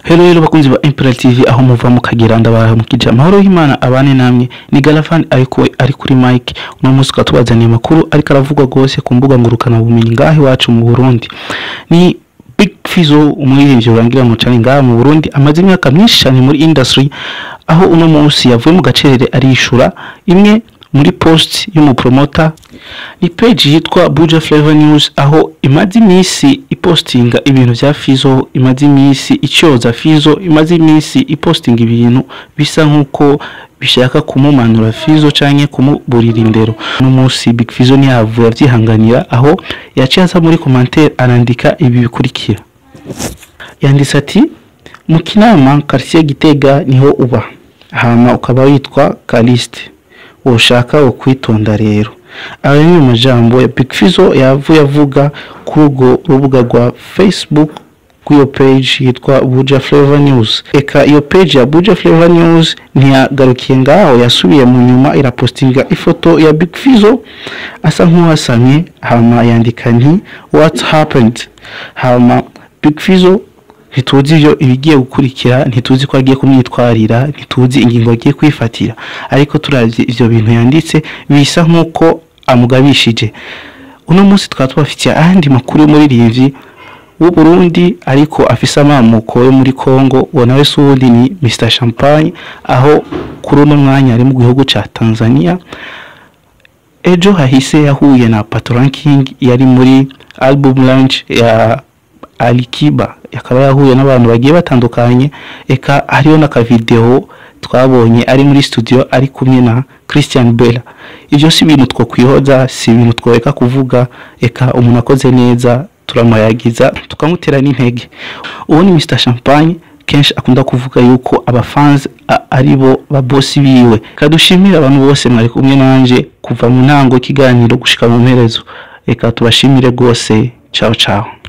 Hello hello bakunzi ba Imperial TV aho muva mukagera ndabaha mukija amahoro y'Imana abane namwe ni Galafan ariko ari kuri mic uno munsi twatubazaniye amakuru ariko aravugwa gose ku mbuga ngurukana bumenyi ngaho iwacu mu Burundi ni Big Fizzo umuririmbyi urangira mu cyane ngaha mu Burundi amaze imyaka myinshi cyane muri industry aho uno munsi yavuye mu gacerere arishura imwe muri post y'umupromota ni page yitwa Buja Flavor News aho imaze iminsi ipostinga ibintu vya Fizzo imaze iminsi icyoza Fizzo imaze iminsi ipostinga ibintu bisa nkuko bishaka kumumanura Fizzo canke kumuburira indero no munsi Big Fizzo ntiyavuye avyihanganira aho yaciye aza muri commentaire arandika ibi bikurikira yanditse ati mu kinama quartier Gitega niho uba hama ukaba witwa Caliste ushaka wo kwitonda rero aya ni amajambo ya Big Fizzo yavuye avuga kuri urwo rubuga rwa Facebook kuri page yitwa Buja Flavor News eka iyo page ya Buja Flavor News ntiyagarukiye ngaho yasubiye mu nyuma irapostinga ifoto ya Big Fizzo asa nk'uwasamye hama yandika nti what happened hama Big Fizzo ntituzi ibyo ibigiye gukurikira ntituzi ko agiye kumwitwarira ntituzi ingingo agiye kwifatira ariko turavye ivyo bintu yanditse bisa nk'uko amugabishije uno munsi twaba tubafitiye ayandi makuru y'umuririmbyi w'u Burundi ariko afise amamuko yo muri Congo uwo nawe si uwundi ni Mr Champagne aho kuri uno mwanya ari mu gihugu ca Tanzania ejo hahise yahuye na Patron King yari muri album launch ya Alikiba yakaba yahuye n'abantu bagiye batandukanye eka hariho n'akavideo twabonye ari muri studio ari kumwe na Christian Bella ivyo si ibintu two kwihoza si ibintu tworeka kuvuga eka umuntu akoze neza turamuyagiza tukamutera n'intege uwo ni Mr Champagne kenshi akunda kuvuga yuko abafans ari bo babosi biwe kadushimira abantu bose mwari kumwe nanje kuva mu ntango kiganiro gushika mu mperezo reka tubashimire rwose ciao ciao